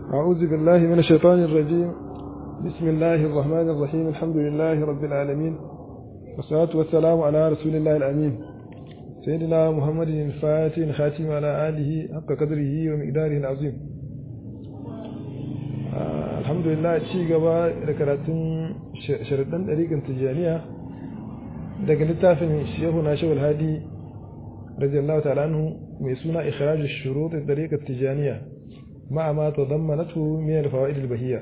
أعوذ بالله من الشيطان الرجيم بسم الله الرحمن الرحيم الحمد لله رب العالمين والصلاة والسلام على رسول الله الأمين سيدنا محمد الفاتح الخاتم على آله حق قدره ومقداره العظيم آه الحمد لله ci gaba da karatun sharaɗin ɗariƙin tijjaniya daga littafin shehu na shawul hadi radiyallahu ta'ala anhu mai suna ikhrajus shurut ɗariƙar tijjaniya مع ما تضمنته من الفوائد البهية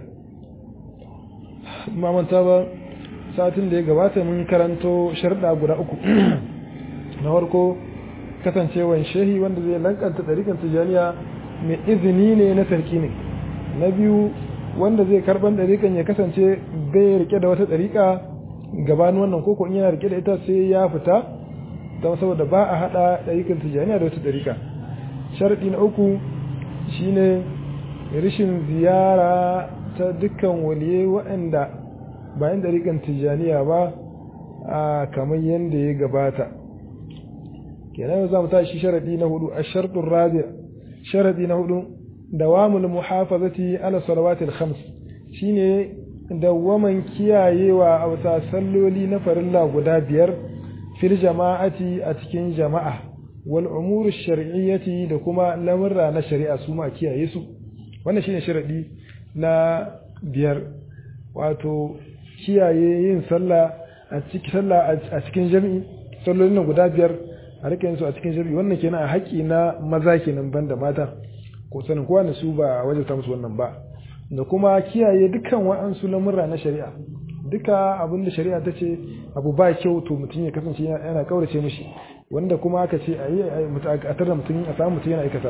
ما manta ba satin da ya gabata mun karanto sharda guda uku na farko kasancewan shehi wanda zai lankanta ɗarikan tijaniya mai izini ne na sarki ne na biyu wanda zai karban ɗarikan ya kasance bai rike da wata ɗarika gabanin wannan koko in yana rike da ita sai ya fita don saboda ba a haɗa ɗarikan tijaniya da wata ɗarika sharɗi na uku shine rishin ziyara ta dukkan waliyai waɗanda bayan ɗariƙan tijjaniya ba a kamar yadda ya gabata kenan yau za mu tashi sharaɗi na hudu a sharɗin rabi sharaɗi na hudu dawamul muhafazati ala salawatil khams shine dawwaman kiyayewa a wata salloli na farilla guda biyar fil jama'ati a cikin jama'a wal umuru shar'iyyati da kuma lamurra na shari'a su ma kiyaye su wannan shine sharadi na biyar wato kiyaye yin sallah a cikin sallah a cikin jami'i sallolin guda biyar a rika yin su a cikin jami'i wannan kenan a haƙi na maza kenan banda mata ko sanin kowa su ba wajen ta musu wannan ba da kuma kiyaye dukkan wa'ansu lamurra na shari'a duka abin da shari'a ta ce abu ba kyau to mutum ya kasance yana kaurace mishi wanda kuma aka ce a yi a tarda mutum a samu mutum yana aikata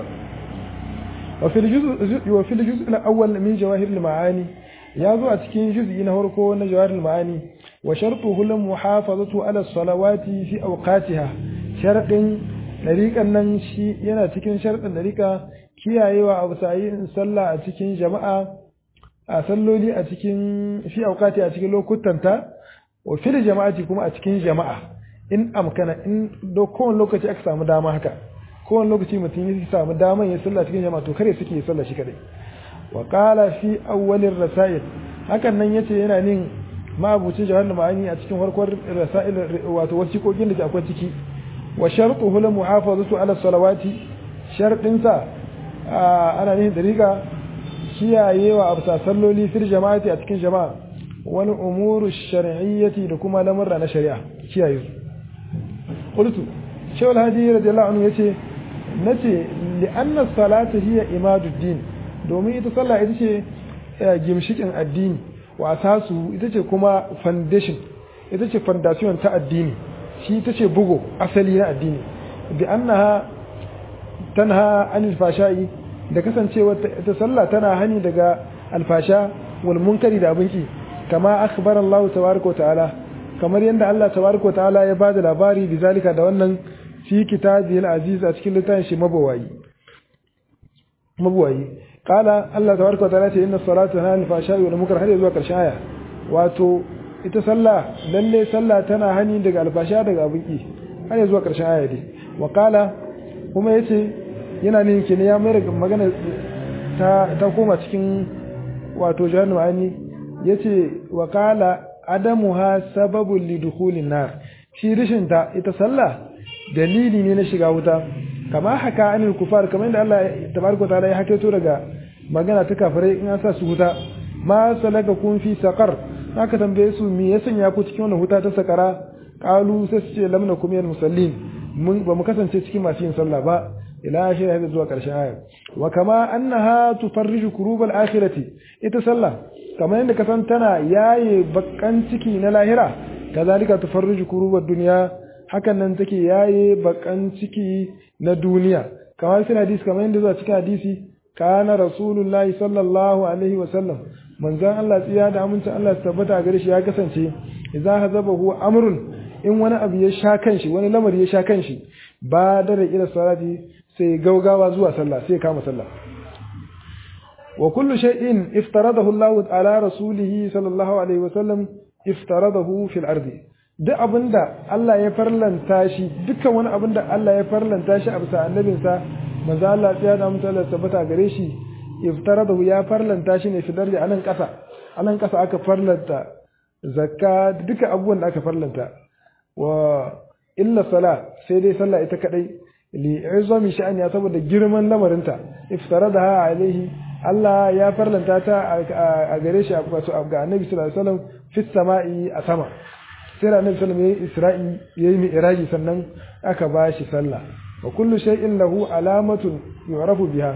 wa fil juz' al-awwal min jawahir al-ma'ani ya zo a cikin juz'i na farko na jawahir al-ma'ani wa shartuhu lam muhafazatu ala salawati fi awqatiha sharadin dariqan nan shi yana cikin sharadin dariqa kiyayewa abu sayin sallah a cikin jama'a a salloli a cikin fi awqati a cikin lokutanta wa fil jama'ati kuma a cikin jama'a in amkana in do kowane lokaci aka samu dama haka kowane lokaci mutum ya samu daman ya sallah cikin jama'a to kare suke sallah shi kadai wa qala fi awwalir rasail hakan nan yace yana nin mabucin jawahar ma'ani a cikin farkon rasail wato wasiƙoƙin da ke akwai ciki wa shartuhu la muhafazatu ala salawati shartin sa ana nin dariqa kiyayewa abta salloli fil jama'ati a cikin jama'a wani umuru shar'iyyati da kuma lamurra na shari'a kiyaye su قلت شو الهادي رضي الله عنه يتي نتي لأن الصلاة هي إماد الدين domin ita sallah ita ce gimshikin addini wa asasu ita ce kuma foundation ita ce foundation ta addini shi ita ce bugo asali na addini bi annaha tanha anil fashai da kasancewa ita sallah tana hani daga alfasha wal munkari da abinki kama akhbara Allah tabaraka wa ta'ala kamar yadda Allah tabaraka ta'ala ya bada labari bizalika da wannan fi kitabil aziz a cikin littafin shi mabawayi mabawayi qala Allah tabaraka ta'ala ce inna salata tanha anil fahsha'i wal munkar har zuwa karshen aya wato ita sallah lalle sallah tana hani daga alfasha daga abinki har zuwa karshen aya dai wa qala kuma yace yana ne yake ne ya mai magana ta ta koma cikin wato jahannama ani yace wa qala adamuha sababun lidukhulin nar shi rishin ta ita sallah dalili ne na shiga wuta kama haka anil kufar kamar inda Allah tabaraka taala ya hakaito daga magana ta kafirai in an sa su wuta ma salaka kun fi saqar haka tambaye su me ya sanya ku cikin wannan wuta ta sakara qalu sai su ce lam nakum minal musallin mun ba mu kasance cikin masu yin sallah ba ila shi har zuwa karshen aya wa kama annaha tufarriju kurubal akhirati ita sallah kamar yadda kasan tana yaye bakan ciki na lahira kazalika tufarriju kurubad dunya hakan nan take yaye bakan ciki na duniya kamar cikin hadisi kamar yadda zuwa cikin hadisi kana rasulullahi sallallahu alaihi wa sallam manzon Allah tsiya da amincin Allah tabbata gare shi ya kasance idza hazabahu amrun in wani abu ya sha kanshi wani lamari ya sha kanshi ba da ila salati sai gaugawa zuwa sallah sai kama sallah وكل شيء افترضه الله على رسوله صلى الله عليه وسلم افترضه في الأرض duk abinda Allah ya farlanta shi dukkan wani abinda Allah ya farlanta shi a bisa annabinsa manzo Allah ya da mutu Allah tabbata gare shi iftaradahu ya farlanta shi ne fidar da anan kasa anan kasa aka farlanta zakka duka abubuwan da aka farlanta wa illa sala sai dai sallah ita kadai li izami sha'ani saboda girman lamarinta iftaradaha alaihi Allah ya farlanta ta a gare shi wato ga Annabi sallallahu alaihi wasallam fi sama'i a sama sai da Annabi sallallahu alaihi wasallam yayi Isra'i yayi mi'raji sannan aka ba shi sallah wa kullu shay'in lahu alamatun yu'rafu biha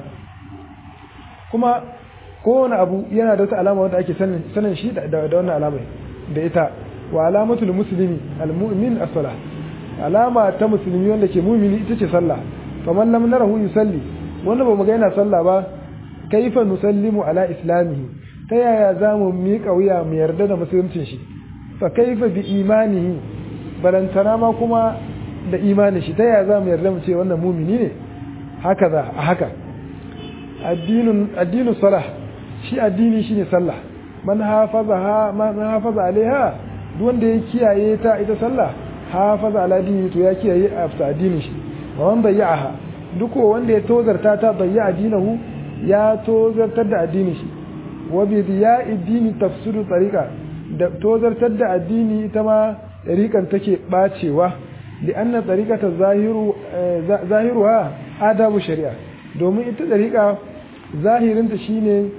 kuma kowane abu yana da wata alama wanda ake sanin sanin shi da da wannan alamai da ita wa alamatul muslimi almu'min as-salah alama ta musulmi wanda ke mu'mini ita ce sallah faman lam narahu yusalli wanda ba mu ga yana sallah ba kaifa nusallimu ala islamihi ta yaya za mu miƙa wuya mu yarda da musuluncin shi fa kaifa bi imanihi balantana ma kuma da imanin shi ta yaya za mu yarda mu ce wannan mumini ne haka za a haka addinin addinin salah shi addini shine sallah man hafaza man hafaza alaiha duk wanda ya kiyaye ta ita sallah hafaza ala dini to ya kiyaye a addinin shi wa man bayya'aha duk wanda ya tozarta ta bayya addinahu ya tozartar da addini shi wa bi diya'i dini tafsiru tariqa da tozartar da addini ita ma tariqan take bacewa li anna tariqata zahiru zahiruha adabu shari'a domin ita tariqa zahirinta shine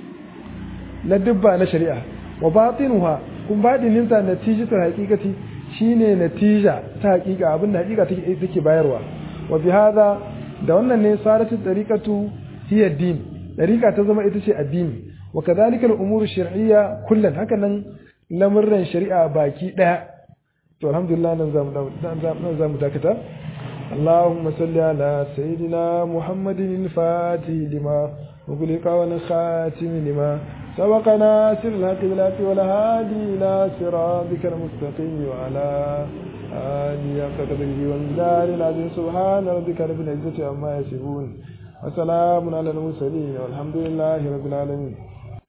na dubba na shari'a wa batinuha kun batininta natijatul haqiqati shine natija ta haqiqa abinda haqiqa take take bayarwa wa bi hada da wannan ne saratu tariqatu hiya din dariqa ta zama ita ce addini wa kadhalika al-umur shar'iyya kullan hakanan lamurran shari'a baki daya to alhamdulillah nan zamu nan zamu dakata اللهم صل على سيدنا محمد الفاتح لما أغلق والخاتم لما سبق ناصر الحق بالحق والهادي إلى صراطك المستقيم وعلى آله قدره والدار العظيم سبحان ربك رب العزة عما يصفون وسلام على المرسلين والحمد لله رب العالمين